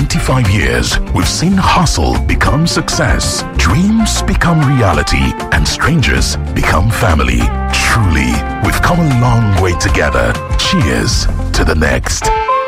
25 years, we've seen hustle become success, dreams become reality, and strangers become family. Truly, we've come a long way together. Cheers to the next.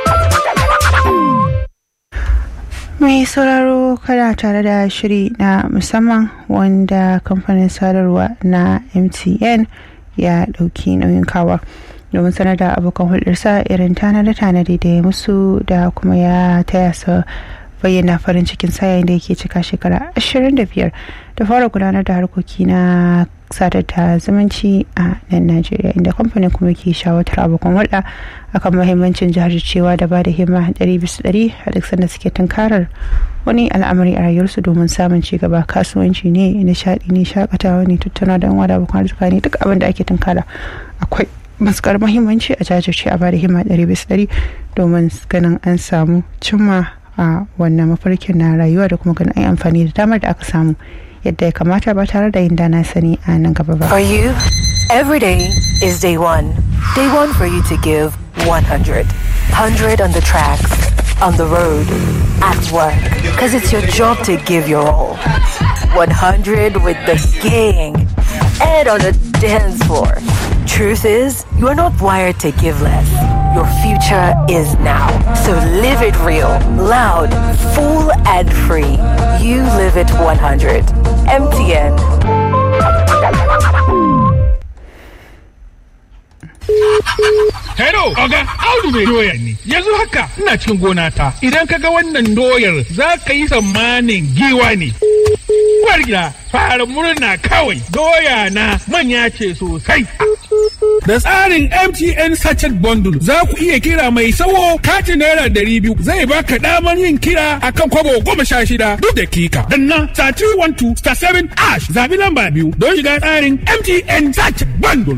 mai sauraro kana tare da shiri na musamman wanda kamfanin sadarwa na mtn ya dauki nauyin kawa domin sanar da abokan hulɗarsa irin tanade-tanade da ya musu da kuma ya taya su bayyana farin cikin sa yayin da yake cika shekara 25 da fara gudanar da harkoki na sadar da zumunci a nan najeriya inda kamfanin kuma ke shawatar abokan hulɗa akan mahimmancin jajircewa da ba da himma 100% a duk sanda suke tunkarar wani al'amari a rayuwarsu domin samun ci gaba kasuwanci ne nishaɗi ne shakatawa ne tattauna da wada abokan arzika ne duk abin da ake tunkara akwai matukar mahimmanci a jajirce a ba da himma 100% domin ganin an samu cimma a wannan mafarkin na rayuwa da kuma ganin an amfani da damar da aka samu yadda ya kamata ba tare da yin dana sani a nan gaba ba. For you, every day is day one. Day one for you to give 100. 100 on the tracks, on the road, at work. Because it's your job to give your all. 100 with the gang and on the dance floor. Truth is, you are not wired to give less. Your future is now. So live it real, loud, full, and free. You live it 100. MTN. Hello, Oga, Audu mai doya ne. Yanzu haka ina cikin gona ta. Idan ka ga wannan doyar za ka yi tsammanin giwa ne. Uwar gida, fara murna kawai. Doya na manya ce sosai. Da tsarin MTN Sachet Bundle za ku iya kira mai sawo katin naira ɗari biyu zai baka damar yin kira akan kwabo goma sha shida duk dakika. Danna star 312 star 7 ash zabi lamba biyu don shiga tsarin MTN Sachet Bundle.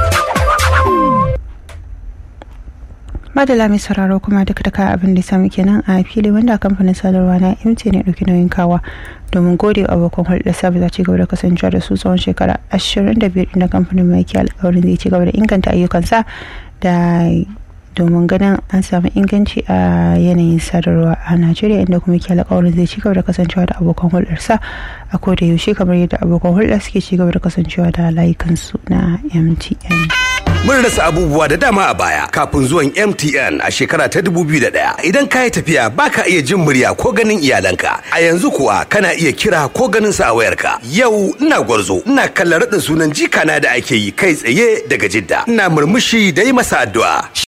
madala mai sauraro kuma duka duka abin da sami kenan a fili wanda kamfanin sadarwa na mt ne ɗauki nauyin kawa domin gode wa abokan hulɗar sabi za ci gaba da kasancewa da su tsawon shekara 25 inda kamfanin mai ke alkawarin zai ci gaba da inganta ayyukansa da domin ganin an samu inganci a yanayin sadarwa a najeriya inda kuma ke alkawarin zai ci gaba da kasancewa da abokan hulɗarsa a koda yaushe kamar yadda abokan hulɗa suke ci gaba da kasancewa da layukansu na mtn Mun rasa abubuwa da dama a baya kafin zuwan MTN a shekara ta 2001. Idan ka yi tafiya baka iya jin murya ko ganin iyalanka. A yanzu kuwa kana iya kira ko ganin sa a wayarka. Yau ina gwarzo, ina kallon raɗin sunan jikana da ake yi kai tsaye daga Jidda. Ina murmushi da yi masa addu'a.